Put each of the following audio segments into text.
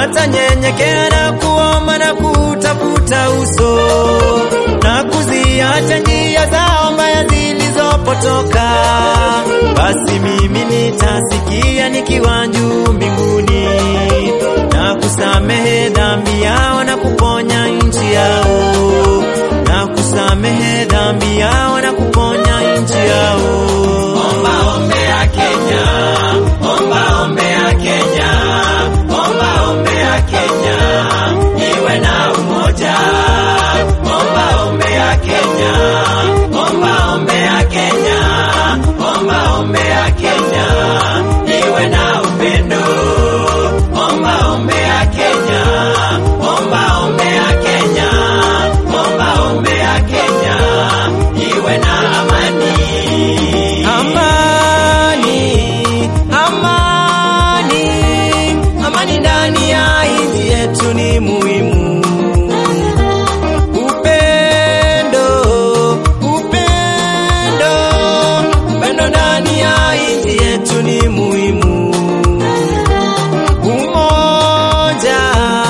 watanyenyekea na kuomba na kutafuta uso na kuziacha njia zao mbaya zilizopotoka, basi mimi nitasikia nikiwa juu mbinguni na kusamehe dhambi yao na kuponya nchi yao, na kusamehe dhambi yao na kuponya nchi yao. Omba ombea Kenya, omba ombea Kenya, omba ombea Kenya, iwe na umoja. Omba ombea Kenya, omba ombea Kenya, omba ombea Kenya, iwe na upendo. Omba ombea Kenya, omba ombea Kenya, omba ombea Kenya, iwe na amani. Amani, amani, amani ndani ya nchi yetu ni muhimu. Upendo, upendo, upendo ndani ya nchi yetu ni muhimu. Umoja,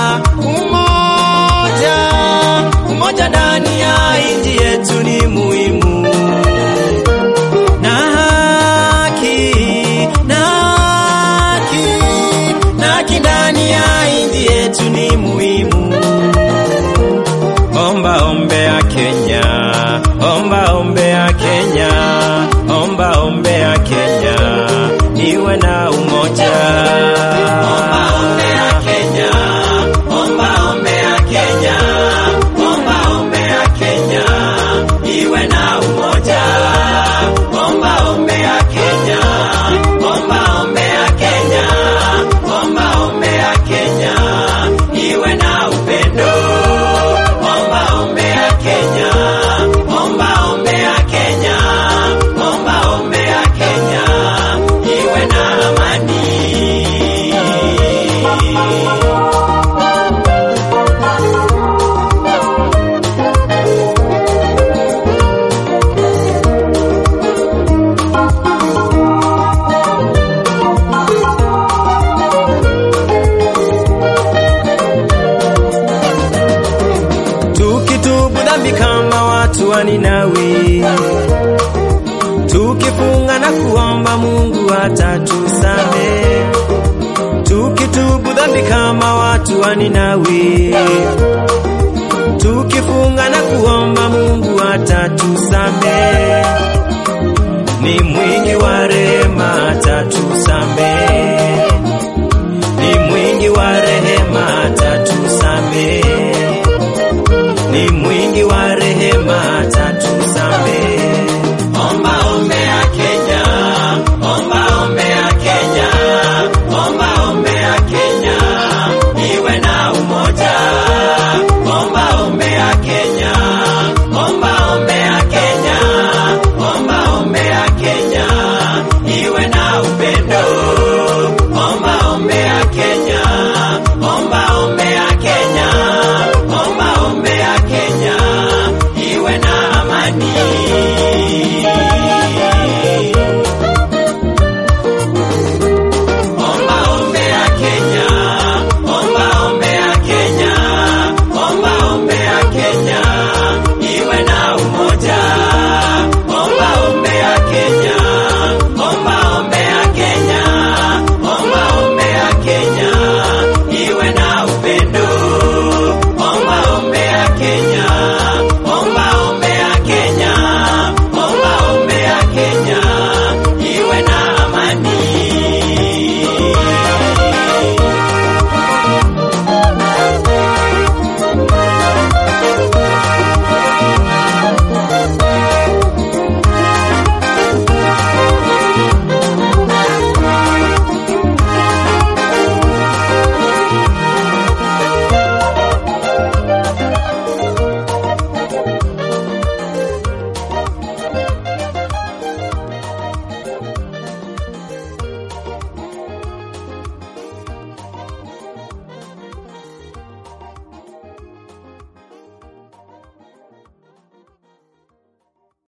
umoja, umoja ndani ya nchi yetu ni muhimu na haki na haki na haki ndani ya nchi yetu ni muhimu. Omba ombea Kenya, omba ombea Kenya, omba ombea Kenya, iwe na umoja. Omba ombea Kenya, omba ombea Kenya, omba ombea Kenya, iwe na umoja. Omba ombea Kenya, omba ombea Kenya, omba ombea Kenya, iwe na upendo. Omba ombea Kenya, omba ombea Kenya, omba ombea Kenya, iwe na amani. tukitubu dhambi kama watu wa Ninawi, tukifunga na kuomba Mungu atatusamehe. Tukitubu dhambi kama watu wa Ninawi, tukifunga na kuomba Mungu atatusamehe. Ni mwingi wa rehema, atatusamehe. Ni mwingi wa rehema, atatusamehe ni mwingi wa rehema, atatusamehe. Omba ombea Kenya, omba ombea Kenya, omba ombea Kenya, iwe na umoja. Omba ombea Kenya, omba ombea Kenya, omba ombea Kenya, iwe na upendo. Omba ombea Kenya.